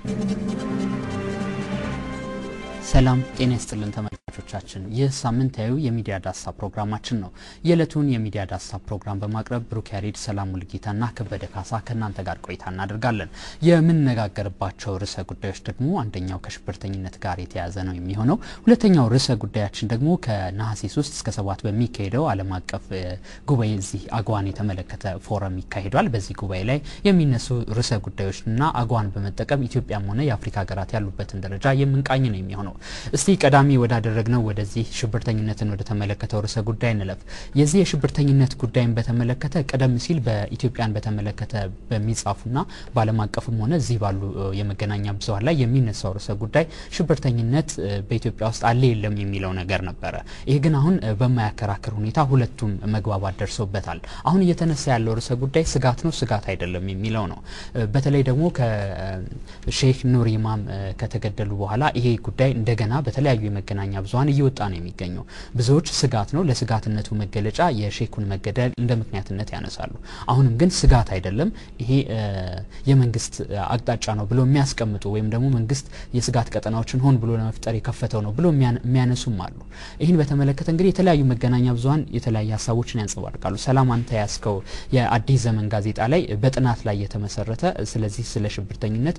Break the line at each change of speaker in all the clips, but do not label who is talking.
ሰላም ጤና ይስጥልን ተመልካቾቻችን፣ ይህ ሳምንታዊ የሚዲያ ዳሰሳ ፕሮግራማችን ነው። የዕለቱን የሚዲያ ዳሰሳ ፕሮግራም በማቅረብ ብሩክ ያሬድ፣ ሰላም ሙልጌታና ከበደ ካሳ ከእናንተ ጋር ቆይታ እናደርጋለን። የምንነጋገርባቸው ርዕሰ ጉዳዮች ደግሞ አንደኛው ከሽብርተኝነት ጋር የተያያዘ ነው የሚሆነው። ሁለተኛው ርዕሰ ጉዳያችን ደግሞ ከነሐሴ 3 እስከ 7 በሚካሄደው ዓለም አቀፍ ጉባኤ እዚህ አግዋን የተመለከተ ፎረም ይካሄዷል። በዚህ ጉባኤ ላይ የሚነሱ ርዕሰ ጉዳዮችና አግዋን በመጠቀም ኢትዮጵያም ሆነ የአፍሪካ ሀገራት ያሉበትን ደረጃ የምንቃኝ ነው የሚሆነው። እስቲ ቀዳሚ ወዳደረግነው ወደዚህ ሽብርተኝነትን ወደ ተመለከተው ርዕሰ ጉዳይ እንለፍ። የዚህ የሽብርተኝነት ጉዳይን በተመለከተ ቀደም ሲል በኢትዮጵያን በተመለከተ በሚጻፉና በዓለም አቀፍም ሆነ እዚህ ባሉ የመገናኛ ብዙኃን ላይ የሚነሳው ርዕሰ ጉዳይ ሽብርተኝነት በኢትዮጵያ ውስጥ አለ የለም የሚለው ነገር ነበረ። ይህ ግን አሁን በማያከራክር ሁኔታ ሁለቱም መግባባት ደርሰውበታል። አሁን እየተነሳ ያለው ርዕሰ ጉዳይ ስጋት ነው ስጋት አይደለም የሚለው ነው። በተለይ ደግሞ ከሼክ ኑር ኢማም ከተገደሉ በኋላ ይሄ ጉዳይ እንደገና በተለያዩ የመገናኛ ብዙኃን እየወጣ ነው የሚገኘው። ብዙዎች ስጋት ነው፣ ለስጋትነቱ መገለጫ የሼኩን መገደል እንደ ምክንያትነት ያነሳሉ። አሁንም ግን ስጋት አይደለም፣ ይሄ የመንግስት አቅጣጫ ነው ብሎ የሚያስቀምጡ ወይም ደግሞ መንግስት የስጋት ቀጠናዎችን ሆን ብሎ ለመፍጠር የከፈተው ነው ብሎ የሚያነሱም አሉ። ይህን በተመለከተ እንግዲህ የተለያዩ መገናኛ ብዙኃን የተለያዩ ሀሳቦችን ያንጸባርቃሉ። ሰላም አንተ ያስከው የአዲስ ዘመን ጋዜጣ ላይ በጥናት ላይ የተመሰረተ ስለዚህ ስለ ሽብርተኝነት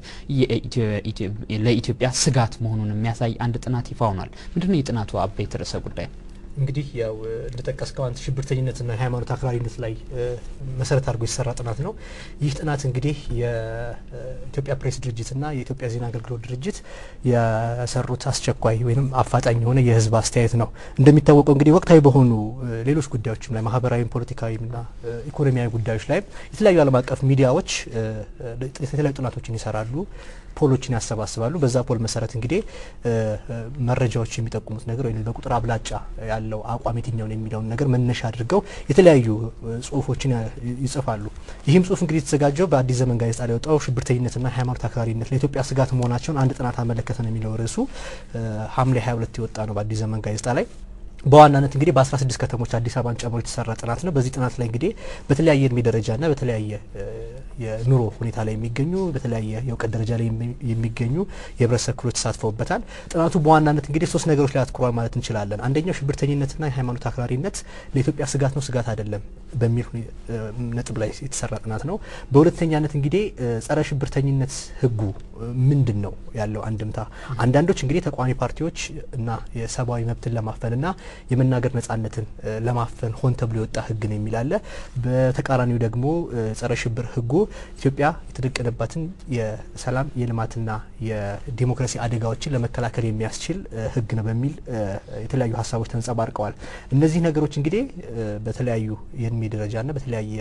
ለኢትዮጵያ ስጋት መሆኑን የሚያሳይ አንድ ጥናት ይፋ ሆኗል። ምንድነው የጥናቱ አበይት ርዕሰ ጉዳይ?
እንግዲህ ያው እንደጠቀስከው አንተ ሽብርተኝነትና የሃይማኖት አክራሪነት ላይ መሰረት አድርጎ የተሰራ ጥናት ነው። ይህ ጥናት እንግዲህ የኢትዮጵያ ፕሬስ ድርጅትና የኢትዮጵያ ዜና አገልግሎት ድርጅት የሰሩት አስቸኳይ ወይም አፋጣኝ የሆነ የህዝብ አስተያየት ነው። እንደሚታወቀው እንግዲህ ወቅታዊ በሆኑ ሌሎች ጉዳዮችም ላይ ማህበራዊም፣ ፖለቲካዊና ኢኮኖሚያዊ ጉዳዮች ላይ የተለያዩ ዓለም አቀፍ ሚዲያዎች የተለያዩ ጥናቶችን ይሰራሉ ፖሎችን ያሰባስባሉ። በዛ ፖል መሰረት እንግዲህ መረጃዎች የሚጠቁሙት ነገር ወይም በቁጥር አብላጫ ያለው አቋም የትኛውን የሚለውን ነገር መነሻ አድርገው የተለያዩ ጽሁፎችን ይጽፋሉ። ይህም ጽሁፍ እንግዲህ የተዘጋጀው በአዲስ ዘመን ጋዜጣ ላይ ወጣው ሽብርተኝነትና ሃይማኖት አክራሪነት ለኢትዮጵያ ስጋት መሆናቸውን አንድ ጥናት አመለከተ ነው የሚለው ርዕሱ ሐምሌ 22 የወጣ ነው በአዲስ ዘመን ጋዜጣ ላይ በዋናነት እንግዲህ በ16 ከተሞች አዲስ አበባን ጨምሮ የተሰራ ጥናት ነው። በዚህ ጥናት ላይ እንግዲህ በተለያየ እድሜ ደረጃና በተለያየ የኑሮ ሁኔታ ላይ የሚገኙ በተለያየ የእውቀት ደረጃ ላይ የሚገኙ የህብረተሰብ ክፍሎች ተሳትፈውበታል። ጥናቱ በዋናነት እንግዲህ ሶስት ነገሮች ላይ አትኩሯል ማለት እንችላለን። አንደኛው ሽብርተኝነትና የሃይማኖት አክራሪነት ለኢትዮጵያ ስጋት ነው ስጋት አይደለም በሚል ነጥብ ላይ የተሰራ ጥናት ነው። በሁለተኛነት እንግዲህ ጸረ ሽብርተኝነት ህጉ ምንድን ነው ያለው አንድምታ? አንዳንዶች እንግዲህ ተቃዋሚ ፓርቲዎች እና የሰብአዊ መብትን ለማፈንና የመናገር ነጻነትን ለማፈን ሆን ተብሎ የወጣ ህግ ነው የሚል አለ። በተቃራኒው ደግሞ ጸረ ሽብር ህጉ ኢትዮጵያ የተደቀነባትን የሰላም የልማትና የዲሞክራሲ አደጋዎችን ለመከላከል የሚያስችል ህግ ነው በሚል የተለያዩ ሀሳቦች ተንጸባርቀዋል። እነዚህ ነገሮች እንግዲህ በተለያዩ የእድሜ ደረጃና በተለያየ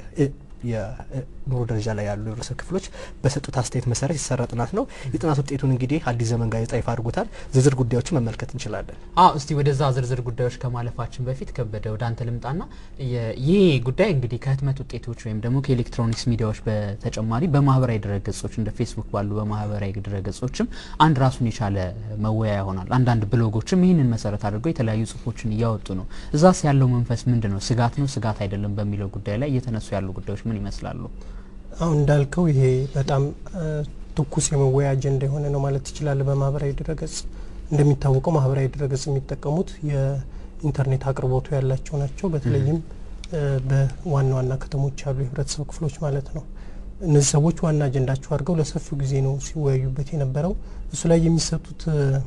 የኑሮ ደረጃ ላይ ያሉ የህብረተሰብ ክፍሎች በሰጡት አስተያየት መሰረት የተሰራ ጥናት ነው። የጥናት ውጤቱን እንግዲህ አዲስ ዘመን ጋዜጣ ይፋ አድርጎታል። ዝርዝር ጉዳዮችን መመልከት እንችላለን።
አዎ እስቲ ወደዛ ዝርዝር ጉዳዮች ከማለፋችን በፊት ከበደ ወደ አንተ ልምጣና ይህ ጉዳይ እንግዲህ ከህትመት ውጤቶች ወይም ደግሞ ከኤሌክትሮኒክስ ሚዲያዎች በተጨማሪ በማህበራዊ ድረገጾች እንደ ፌስቡክ ባሉ በማህበራዊ ድረገጾችም አንድ ራሱን የቻለ መወያያ ይሆናል። አንዳንድ ብሎጎችም ይህንን መሰረት አድርገው የተለያዩ ጽሁፎችን እያወጡ ነው። እዛስ ያለው መንፈስ ምንድን ነው? ስጋት ነው ስጋት አይደለም በሚለው ጉዳይ ላይ እየተነሱ ያሉ ጉዳዮች ምን ይመስላሉ?
አሁን እንዳልከው ይሄ በጣም ትኩስ የመወያ አጀንዳ የሆነ ነው ማለት ትችላለህ። በማህበራዊ ድረገጽ እንደሚታወቀው ማህበራዊ ድረገጽ የሚጠቀሙት የኢንተርኔት አቅርቦቱ ያላቸው ናቸው። በተለይም በዋና ዋና ከተሞች ያሉ የህብረተሰብ ክፍሎች ማለት ነው። እነዚህ ሰዎች ዋና አጀንዳቸው አድርገው ለሰፊው ጊዜ ነው ሲወያዩበት የነበረው። እሱ ላይ የሚሰጡት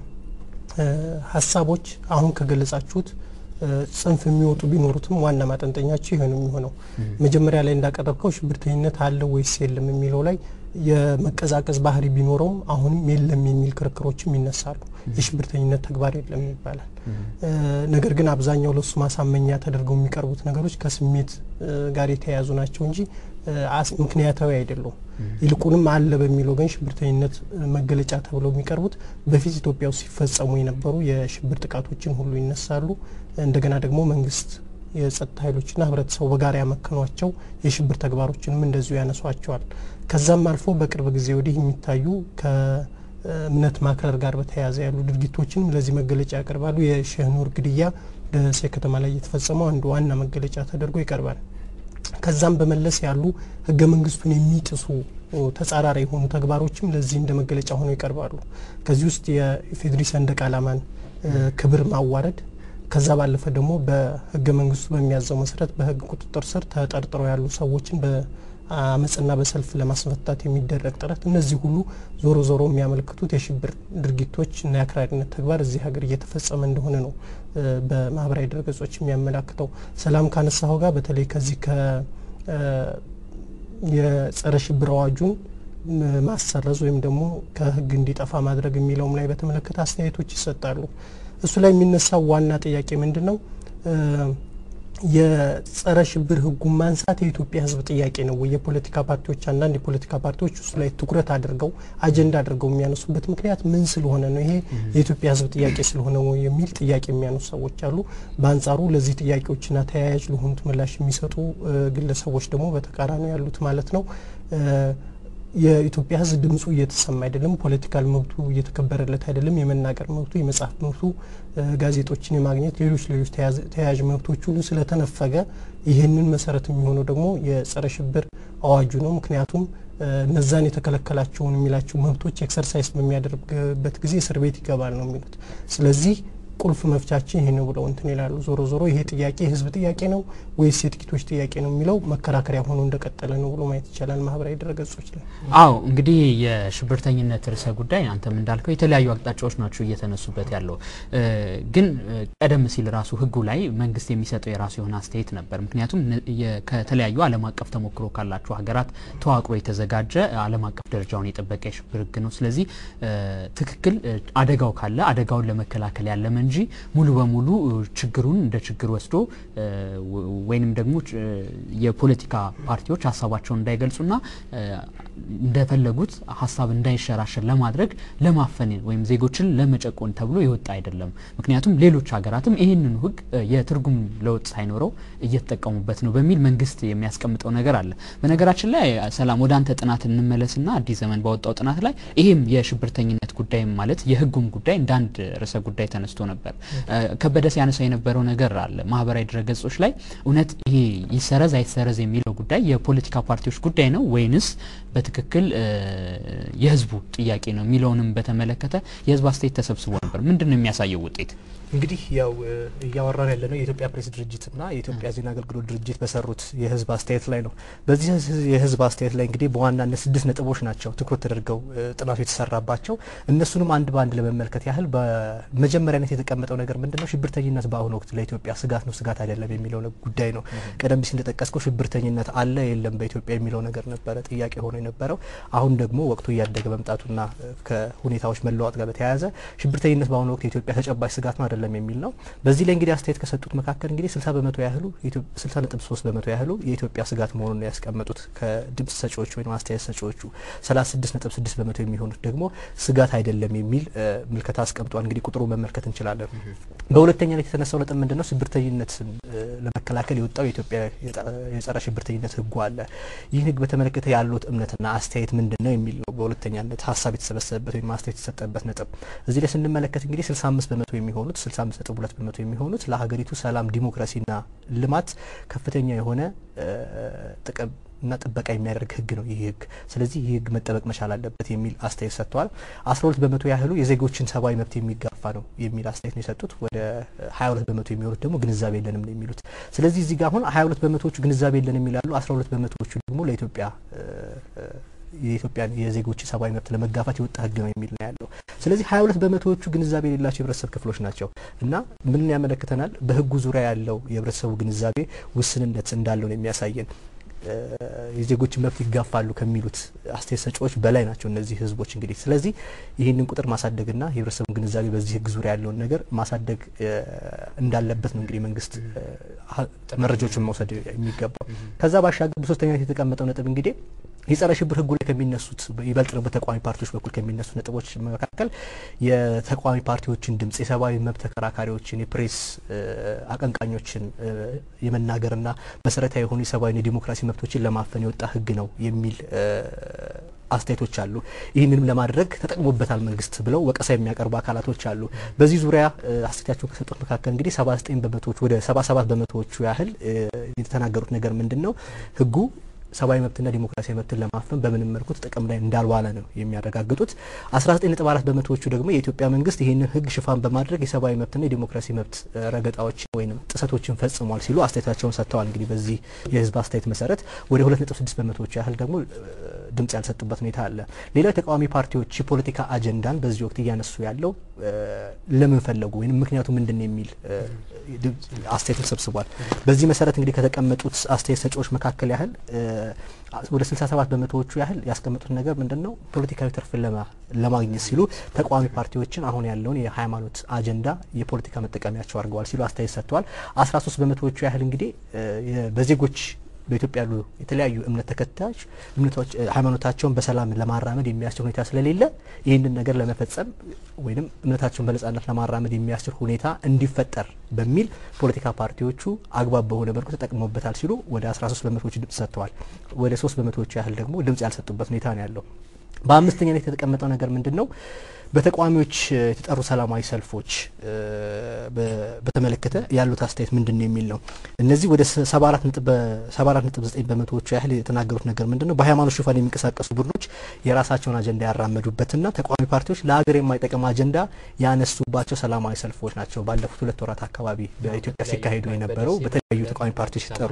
ሀሳቦች አሁን ከገለጻችሁት ጽንፍ የሚወጡ ቢኖሩትም ዋና ማጠንጠኛቸው ይሄ ነው የሚሆነው። መጀመሪያ ላይ እንዳቀረብከው ሽብርተኝነት አለው ወይስ የለም የሚለው ላይ የመቀዛቀዝ ባህሪ ቢኖረውም አሁንም የለም የሚል ክርክሮችም ይነሳሉ። የሽብርተኝነት ተግባር የለም ይባላል። ነገር ግን አብዛኛው ለሱ ማሳመኛ ተደርገው የሚቀርቡት ነገሮች ከስሜት ጋር የተያያዙ ናቸው እንጂ ምክንያታዊ አይደሉም። ይልቁንም አለ በሚለው ግን ሽብርተኝነት መገለጫ ተብለው የሚቀርቡት በፊት ኢትዮጵያ ውስጥ ሲፈጸሙ የነበሩ የሽብር ጥቃቶችን ሁሉ ይነሳሉ። እንደገና ደግሞ መንግስት የጸጥታ ኃይሎችና ህብረተሰቡ በጋራ ያመከኗቸው የሽብር ተግባሮችንም እንደዚሁ ያነሷቸዋል። ከዛም አልፎ በቅርብ ጊዜ ወዲህ የሚታዩ ከእምነት ማክረር ጋር በተያያዘ ያሉ ድርጊቶችንም ለዚህ መገለጫ ያቀርባሉ። የሼህ ኑር ግድያ ደሴ ከተማ ላይ የተፈጸመው አንዱ ዋና መገለጫ ተደርጎ ይቀርባል። ከዛም በመለስ ያሉ ህገ መንግስቱን የሚጥሱ ተጻራሪ የሆኑ ተግባሮችም ለዚህ እንደ መገለጫ ሆነው ይቀርባሉ። ከዚህ ውስጥ የኢፌዴሪ ሰንደቅ ዓላማን ክብር ማዋረድ ከዛ ባለፈ ደግሞ በህገ መንግስቱ በሚያዘው መሰረት በህግ ቁጥጥር ስር ተጠርጥረው ያሉ ሰዎችን በአመፅና በሰልፍ ለማስፈታት የሚደረግ ጥረት፣ እነዚህ ሁሉ ዞሮ ዞሮ የሚያመለክቱት የሽብር ድርጊቶች እና የአክራሪነት ተግባር እዚህ ሀገር እየተፈጸመ እንደሆነ ነው በማህበራዊ ድረገጾች የሚያመላክተው። ሰላም ካነሳኸው ጋር በተለይ ከዚህ ከ የጸረ ሽብር አዋጁን ማሰረዝ ወይም ደግሞ ከህግ እንዲጠፋ ማድረግ የሚለውም ላይ በተመለከተ አስተያየቶች ይሰጣሉ። እሱ ላይ የሚነሳው ዋና ጥያቄ ምንድን ነው? የጸረ ሽብር ህጉን ማንሳት የኢትዮጵያ ህዝብ ጥያቄ ነው ወይ? የፖለቲካ ፓርቲዎች አንዳንድ የፖለቲካ ፓርቲዎች እሱ ላይ ትኩረት አድርገው አጀንዳ አድርገው የሚያነሱበት ምክንያት ምን ስለሆነ ነው? ይሄ የኢትዮጵያ ህዝብ ጥያቄ ስለሆነ ነው የሚል ጥያቄ የሚያነሱ ሰዎች አሉ። በአንጻሩ ለዚህ ጥያቄዎችና ተያያዥ ለሆኑት ምላሽ የሚሰጡ ግለሰቦች ደግሞ በተቃራኒ ያሉት ማለት ነው የኢትዮጵያ ህዝብ ድምፁ እየተሰማ አይደለም። ፖለቲካል መብቱ እየተከበረለት አይደለም። የመናገር መብቱ፣ የመጻፍ መብቱ፣ ጋዜጦችን የማግኘት ሌሎች ሌሎች ተያያዥ መብቶች ሁሉ ስለተነፈገ ይህንን መሰረት የሚሆነው ደግሞ የጸረ ሽብር አዋጁ ነው። ምክንያቱም እነዛን የተከለከላቸውን የሚላቸው መብቶች ኤክሰርሳይዝ በሚያደርግበት ጊዜ እስር ቤት ይገባል ነው የሚሉት። ስለዚህ ቁልፍ መፍቻችን ይሄ ነው ብለው እንትን ይላሉ። ዞሮ ዞሮ ይሄ ጥያቄ የህዝብ ጥያቄ ነው ወይስ የጥቂቶች ጥያቄ ነው የሚለው መከራከሪያ ሆኖ እንደቀጠለ ነው ብሎ ማየት ይቻላል። ማህበራዊ ድረገጾች ላይ
አዎ፣ እንግዲህ የሽብርተኝነት ርዕሰ ጉዳይ አንተም እንዳልከው የተለያዩ አቅጣጫዎች ናቸው እየተነሱበት ያለው። ግን ቀደም ሲል ራሱ ህጉ ላይ መንግስት የሚሰጠው የራሱ የሆነ አስተያየት ነበር። ምክንያቱም ከተለያዩ ዓለም አቀፍ ተሞክሮ ካላቸው ሀገራት ተዋቅሮ የተዘጋጀ ዓለም አቀፍ ደረጃውን የጠበቀ የሽብር ህግ ነው። ስለዚህ ትክክል አደጋው ካለ አደጋውን ለመከላከል ያለመ እንጂ ሙሉ በሙሉ ችግሩን እንደ ችግር ወስዶ ወይንም ደግሞ የፖለቲካ ፓርቲዎች ሀሳባቸውን እንዳይገልጹና እንደፈለጉት ሀሳብ እንዳይሸራሸር ለማድረግ ለማፈን ወይም ዜጎችን ለመጨቆን ተብሎ የወጣ አይደለም። ምክንያቱም ሌሎች ሀገራትም ይህንኑ ህግ የትርጉም ለውጥ ሳይኖረው እየተጠቀሙበት ነው በሚል መንግስት የሚያስቀምጠው ነገር አለ። በነገራችን ላይ ሰላም ወደ አንተ ጥናት እንመለስና አዲስ ዘመን ባወጣው ጥናት ላይ ይሄም የሽብርተኝነት ጉዳይ ማለት የህጉም ጉዳይ እንደ አንድ ርዕሰ ጉዳይ ተነስቶ ነበር። ከበደ ሲያነሳ የነበረው ነገር አለ ማህበራዊ ድረገጾች ላይ እውነት ይሄ ይሰረዝ አይሰረዝ የሚለው ጉዳይ የፖለቲካ ፓርቲዎች ጉዳይ ነው ወይንስ በትክክል የህዝቡ ጥያቄ ነው የሚለውንም በተመለከተ የህዝብ አስተያየት ተሰብስቦ ነበር። ምንድን ነው የሚያሳየው ውጤት?
እንግዲህ ያው እያወራን ያለ ነው የኢትዮጵያ ፕሬስ ድርጅትና የኢትዮጵያ ዜና አገልግሎት ድርጅት በሰሩት የህዝብ አስተያየት ላይ ነው። በዚህ የህዝብ አስተያየት ላይ እንግዲህ በዋናነት ስድስት ነጥቦች ናቸው ትኩረት ተደርገው ጥናቱ የተሰራባቸው። እነሱንም አንድ በአንድ ለመመልከት ያህል በመጀመሪያነት የተቀመጠው ነገር ምንድን ነው? ሽብርተኝነት በአሁኑ ወቅት ለኢትዮጵያ ስጋት ነው ስጋት አይደለም የሚለው ጉዳይ ነው። ቀደም ሲል እንደጠቀስከው ሽብርተኝነት አለ የለም በኢትዮጵያ የሚለው ነገር ነበረ ጥያቄ ሆኖ የነበረው። አሁን ደግሞ ወቅቱ እያደገ መምጣቱና ከሁኔታዎች መለዋወጥ ጋር በተያያዘ ሽብርተኝነት በአሁኑ ወቅት የኢትዮጵያ ተጨባጭ ስጋት ነው አይደለም የሚል ነው። በዚህ ላይ እንግዲህ አስተያየት ከሰጡት መካከል እንግዲህ 60 በመቶ ያህሉ 60 ነጥብ 3 በመቶ ያህሉ የኢትዮጵያ ስጋት መሆኑን ያስቀመጡት ከድምጽ ሰጪዎቹ ወይም አስተያየት ሰጪዎቹ 36 ነጥብ 6 በመቶ የሚሆኑት ደግሞ ስጋት አይደለም የሚል ምልከታ አስቀምጧል። እንግዲህ ቁጥሩ መመልከት እንችላለን። በሁለተኛ ላይ የተነሳው ነጥብ ምንድን ነው? ሽብርተኝነትን ለመከላከል የወጣው የኢትዮጵያ የጸረ ሽብርተኝነት ህጉ አለ። ይህን ህግ በተመለከተ ያሉት እምነትና አስተያየት ምንድን ነው የሚል ነው በሁለተኛነት ሀሳብ የተሰበሰበበት ወይም አስተያየት የተሰጠበት ነጥብ። እዚህ ላይ ስንመለከት እንግዲህ 65 በመቶ የሚሆኑት 65 ነጥብ 2 በመቶ የሚሆኑት ለሀገሪቱ ሰላም፣ ዲሞክራሲና ልማት ከፍተኛ የሆነ ጥቅም እና ጥበቃ የሚያደርግ ህግ ነው ይህ ህግ። ስለዚህ ይህ ህግ መጠበቅ መቻል አለበት የሚል አስተያየት ሰጥተዋል። አስራ ሁለት በመቶ ያህሉ የዜጎችን ሰብአዊ መብት የሚጋፋ ነው የሚል አስተያየት ነው የሰጡት። ወደ ሀያ ሁለት በመቶ የሚሆኑት ደግሞ ግንዛቤ የለንም ነው የሚሉት። ስለዚህ እዚህ ጋር አሁን ሀያ ሁለት በመቶዎቹ ግንዛቤ የለንም የሚላሉ፣ አስራ ሁለት በመቶዎቹ ደግሞ ለኢትዮጵያ የኢትዮጵያን የዜጎች ሰብአዊ መብት ለመጋፋት የወጣ ህግ ነው የሚል ነው ያለው። ስለዚህ ሀያ ሁለት በመቶዎቹ ግንዛቤ የሌላቸው የህብረተሰብ ክፍሎች ናቸው እና ምንን ያመለክተናል? በህጉ ዙሪያ ያለው የህብረተሰቡ ግንዛቤ ውስንነት እንዳለው ነው የሚያሳየን። የዜጎችን መብት ይጋፋሉ ከሚሉት አስተያየት ሰጪዎች በላይ ናቸው እነዚህ ህዝቦች እንግዲህ። ስለዚህ ይህንን ቁጥር ማሳደግና የህብረተሰቡ ግንዛቤ በዚህ ህግ ዙሪያ ያለውን ነገር ማሳደግ እንዳለበት ነው እንግዲህ መንግስት መረጃዎችን መውሰድ የሚገባው። ከዛ ባሻገር በሶስተኛነት የተቀመጠው ነጥብ እንግዲህ የጸረ ሽብር ህጉ ላይ ከሚነሱት ይበልጥ ነው በተቃዋሚ ፓርቲዎች በኩል ከሚነሱ ነጥቦች መካከል የተቃዋሚ ፓርቲዎችን ድምጽ፣ የሰብአዊ መብት ተከራካሪዎችን፣ የፕሬስ አቀንቃኞችን የመናገርና መሰረታዊ የሆኑ የሰብአዊና የዲሞክራሲ መብቶችን ለማፈን የወጣ ህግ ነው የሚል አስተያየቶች አሉ። ይህንንም ለማድረግ ተጠቅሞበታል መንግስት ብለው ወቀሳ የሚያቀርቡ አካላቶች አሉ። በዚህ ዙሪያ አስተያየታቸውን ከሰጡት መካከል እንግዲህ ሰባ ዘጠኝ በመቶዎቹ ወደ ሰባ ሰባት በመቶዎቹ ያህል የተናገሩት ነገር ምንድን ነው ህጉ ሰብአዊ መብትና ዲሞክራሲያዊ መብትን ለማፈን በምንም መልኩ ጥቅም ላይ እንዳልዋለ ነው የሚያረጋግጡት። 19.4 በመቶዎቹ ደግሞ የኢትዮጵያ መንግስት ይህንን ህግ ሽፋን በማድረግ የሰብአዊ መብትና የዲሞክራሲ መብት ረገጣዎችን ወይም ጥሰቶችን ፈጽሟል ሲሉ አስተያየታቸውን ሰጥተዋል። እንግዲህ በዚህ የህዝብ አስተያየት መሰረት ወደ 2.6 በመቶዎቹ ያህል ደግሞ ድምጽ ያልሰጡበት ሁኔታ አለ። ሌላው የተቃዋሚ ፓርቲዎች የፖለቲካ አጀንዳን በዚህ ወቅት እያነሱ ያለው ለምን ፈለጉ ወይም ምክንያቱ ምንድን ነው የሚል አስተያየትን ሰብስቧል። በዚህ መሰረት እንግዲህ ከተቀመጡት አስተያየት ሰጪዎች መካከል ያህል ወደ 67 በመቶዎቹ ያህል ያስቀመጡት ነገር ምንድን ነው? ፖለቲካዊ ትርፍን ለማግኘት ሲሉ ተቃዋሚ ፓርቲዎችን አሁን ያለውን የሃይማኖት አጀንዳ የፖለቲካ መጠቀሚያቸው አድርገዋል ሲሉ አስተያየት ሰጥተዋል። 13 በመቶዎቹ ያህል እንግዲህ በዜጎች በኢትዮጵያ ያሉ የተለያዩ እምነት ተከታዮች እምነቶች ሃይማኖታቸውን በሰላም ለማራመድ የሚያስችል ሁኔታ ስለሌለ ይህንን ነገር ለመፈጸም ወይም እምነታቸውን በነጻነት ለማራመድ የሚያስችል ሁኔታ እንዲፈጠር በሚል ፖለቲካ ፓርቲዎቹ አግባብ በሆነ መልኩ ተጠቅመውበታል ሲሉ ወደ 13 በመቶዎቹ ድምጽ ሰጥተዋል። ወደ 3 በመቶዎቹ ያህል ደግሞ ድምጽ ያልሰጡበት ሁኔታ ነው ያለው። በአምስተኛነት የተቀመጠው ነገር ምንድን ነው? በተቃዋሚዎች የተጠሩ ሰላማዊ ሰልፎች በተመለከተ ያሉት አስተያየት ምንድን ነው የሚል ነው። እነዚህ ወደ 74 ነጥብ 9 በመቶዎቹ ያህል የተናገሩት ነገር ምንድን ነው? በሃይማኖት ሽፋን የሚንቀሳቀሱ ቡድኖች የራሳቸውን አጀንዳ ያራመዱበትና ተቃዋሚ ፓርቲዎች ለሀገር የማይጠቅም አጀንዳ ያነሱባቸው ሰላማዊ ሰልፎች ናቸው። ባለፉት ሁለት ወራት አካባቢ በኢትዮጵያ ሲካሄዱ የነበረው በተለያዩ ተቃዋሚ ፓርቲዎች ሲጠሩ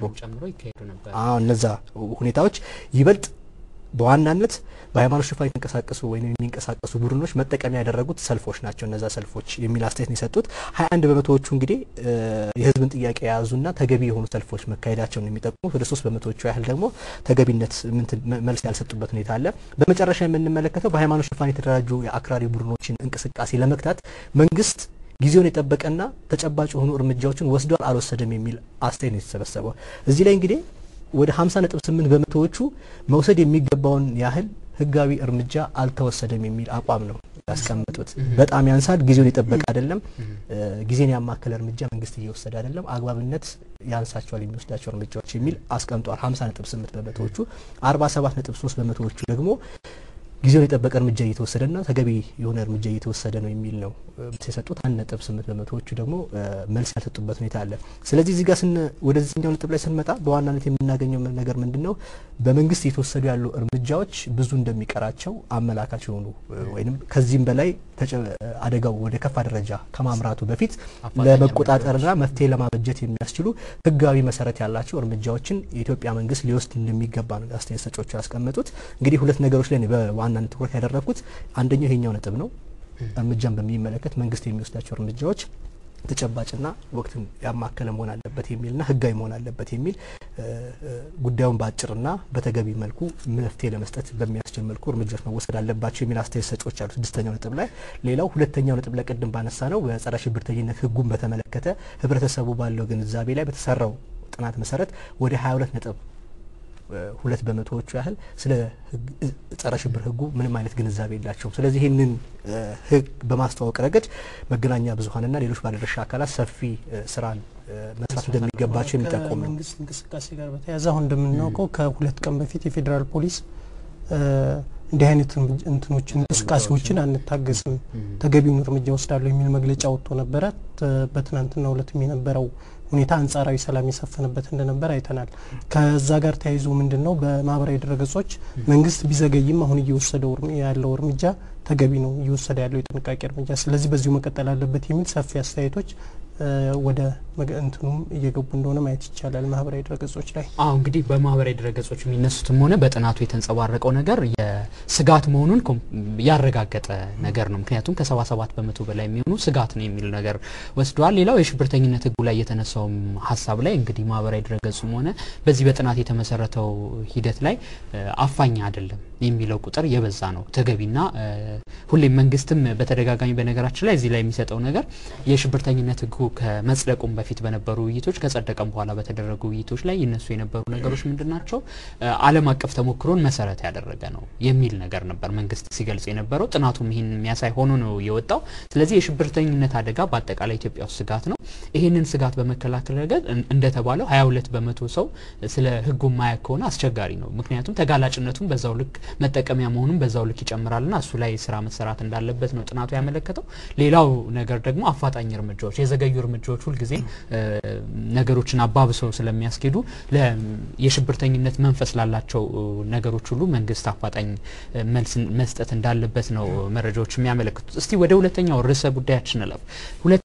እነዛ ሁኔታዎች ይበልጥ በዋናነት በሃይማኖት ሽፋን የተንቀሳቀሱ ወይም የሚንቀሳቀሱ ቡድኖች መጠቀሚያ ያደረጉት ሰልፎች ናቸው እነዛ ሰልፎች የሚል አስተያየት ነው የሰጡት። ሀያ አንድ በመቶዎቹ እንግዲህ የህዝብን ጥያቄ የያዙና ተገቢ የሆኑ ሰልፎች መካሄዳቸውን የሚጠቁሙት፣ ወደ ሶስት በመቶዎቹ ያህል ደግሞ ተገቢነት መልስ ያልሰጡበት ሁኔታ አለ። በመጨረሻ የምንመለከተው በሃይማኖት ሽፋን የተደራጁ የአክራሪ ቡድኖችን እንቅስቃሴ ለመግታት መንግስት ጊዜውን የጠበቀና ተጨባጭ የሆኑ እርምጃዎችን ወስዷል አልወሰደም የሚል አስተያየት ነው የተሰበሰበው። እዚህ ላይ እንግዲህ ወደ 50 ነጥብ 8 በመቶዎቹ መውሰድ የሚገባውን ያህል ህጋዊ እርምጃ አልተወሰደም የሚል አቋም ነው ያስቀመጡት። በጣም ያንሳል፣ ጊዜውን የጠበቀ አይደለም፣ ጊዜን ያማከለ እርምጃ መንግስት እየወሰደ አይደለም፣ አግባብነት ያንሳቸዋል የሚወስዳቸው እርምጃዎች የሚል አስቀምጧል። 50 ነጥብ 8 በመቶዎቹ፣ 47 ነጥብ 3 በመቶዎቹ ደግሞ ጊዜውን የጠበቀ እርምጃ እየተወሰደና ተገቢ የሆነ እርምጃ እየተወሰደ ነው የሚል ነው የሰጡት። አንድ ነጥብ ስምንት በመቶዎቹ ደግሞ መልስ ያልሰጡበት ሁኔታ አለ። ስለዚህ እዚህ ጋር ወደዚህኛው ነጥብ ላይ ስንመጣ በዋናነት የምናገኘው ነገር ምንድን ነው? በመንግስት እየተወሰዱ ያሉ እርምጃዎች ብዙ እንደሚቀራቸው አመላካች የሆኑ ወይም ከዚህም በላይ አደጋው ወደ ከፋ ደረጃ ከማምራቱ በፊት ለመቆጣጠርና መፍትሄ ለማበጀት የሚያስችሉ ህጋዊ መሰረት ያላቸው እርምጃዎችን የኢትዮጵያ መንግስት ሊወስድ እንደሚገባ ነው አስተያየት ሰጪዎቹ ያስቀመጡት። እንግዲህ ሁለት ነገሮች ላይ በዋናነት ትኩረት ያደረግኩት አንደኛው ይሄኛው ነጥብ ነው። እርምጃን በሚመለከት መንግስት የሚወስዳቸው እርምጃዎች ተጨባጭና ወቅትን ያማከለ መሆን አለበት የሚልና ህጋዊ መሆን አለበት የሚል ጉዳዩን በአጭርና በተገቢ መልኩ መፍትሄ ለመስጠት በሚያስችል መልኩ እርምጃዎች መወሰድ አለባቸው የሚል አስተያየት ሰጪዎች አሉ። ስድስተኛው ነጥብ ላይ ሌላው ሁለተኛው ነጥብ ላይ ቅድም ባነሳ ነው በጸረ ሽብርተኝነት ህጉን በተመለከተ ህብረተሰቡ ባለው ግንዛቤ ላይ በተሰራው ጥናት መሰረት ወደ 22 ነጥብ ሁለት በመቶዎቹ ያህል ስለ ጸረ ሽብር ህጉ ምንም አይነት ግንዛቤ የላቸውም። ስለዚህ ይህንን ህግ በማስተዋወቅ ረገድ መገናኛ ብዙኃንና ሌሎች ባለድርሻ አካላት ሰፊ ስራን መስራት እንደሚገባቸው የሚጠቁም ነው።
ከመንግስት እንቅስቃሴ ጋር በተያያዘ አሁን እንደምናውቀው ከሁለት ቀን በፊት የፌዴራል ፖሊስ እንዲህ አይነት እንትኖችን እንቅስቃሴዎችን አንታገስም፣ ተገቢውን እርምጃ ወስዳለሁ የሚል መግለጫ ወጥቶ ነበረ። በትናንትናው ዕለትም የነበረው ሁኔታ አንጻራዊ ሰላም የሰፈነበት እንደነበር አይተናል። ከዛ ጋር ተያይዞ ምንድን ነው በማህበራዊ ድረገጾች መንግስት ቢዘገይም አሁን እየወሰደው ያለው እርምጃ ተገቢ ነው፣ እየወሰደ ያለው የጥንቃቄ እርምጃ፣ ስለዚህ በዚሁ መቀጠል አለበት የሚል ሰፊ አስተያየቶች ወደ እንትኑም እየገቡ እንደሆነ ማየት ይቻላል ማህበራዊ ድረገጾች ላይ።
አዎ እንግዲህ በማህበራዊ ድረገጾች የሚነሱትም ሆነ በጥናቱ የተንጸባረቀው ነገር የስጋት መሆኑን ያረጋገጠ ነገር ነው። ምክንያቱም ከ77 በመቶ በላይ የሚሆኑ ስጋት ነው የሚል ነገር ወስደዋል። ሌላው የሽብርተኝነት ህጉ ላይ የተነሳውም ሀሳብ ላይ እንግዲህ ማህበራዊ ድረገጹም ሆነ በዚህ በጥናት የተመሰረተው ሂደት ላይ አፋኝ አይደለም የሚለው ቁጥር የበዛ ነው ተገቢና ሁሌም መንግስትም በተደጋጋሚ በነገራችን ላይ እዚህ ላይ የሚሰጠው ነገር የሽብርተኝነት ህጉ ከመጽደቁም በፊት በነበሩ ውይይቶች ከጸደቀም በኋላ በተደረጉ ውይይቶች ላይ ይነሱ የነበሩ ነገሮች ምንድን ናቸው? ዓለም አቀፍ ተሞክሮን መሰረት ያደረገ ነው የሚል ነገር ነበር መንግስት ሲገልጽ የነበረው። ጥናቱም ይህን የሚያሳይ ሆኖ ነው የወጣው። ስለዚህ የሽብርተኝነት አደጋ በአጠቃላይ ኢትዮጵያ ውስጥ ስጋት ነው። ይህንን ስጋት በመከላከል ረገድ እንደተባለው ሀያ ሁለት በመቶ ሰው ስለ ህጉ ማያውቅ ከሆነ አስቸጋሪ ነው። ምክንያቱም ተጋላጭነቱን በዛው ልክ መጠቀሚያ መሆኑን በዛው ልክ ይጨምራልና እሱ ላይ ስራ መሰራት እንዳለበት ነው ጥናቱ ያመለከተው። ሌላው ነገር ደግሞ አፋጣኝ እርምጃዎች፣ የዘገዩ እርምጃዎች ሁልጊዜ ነገሮችን አባብሰው ስለሚያስኬዱ የሽብርተኝነት መንፈስ ላላቸው ነገሮች ሁሉ መንግስት አፋጣኝ መልስ መስጠት እንዳለበት ነው መረጃዎች የሚያመለክቱት። እስቲ ወደ ሁለተኛው ርዕሰ ጉዳያችን እለፍ።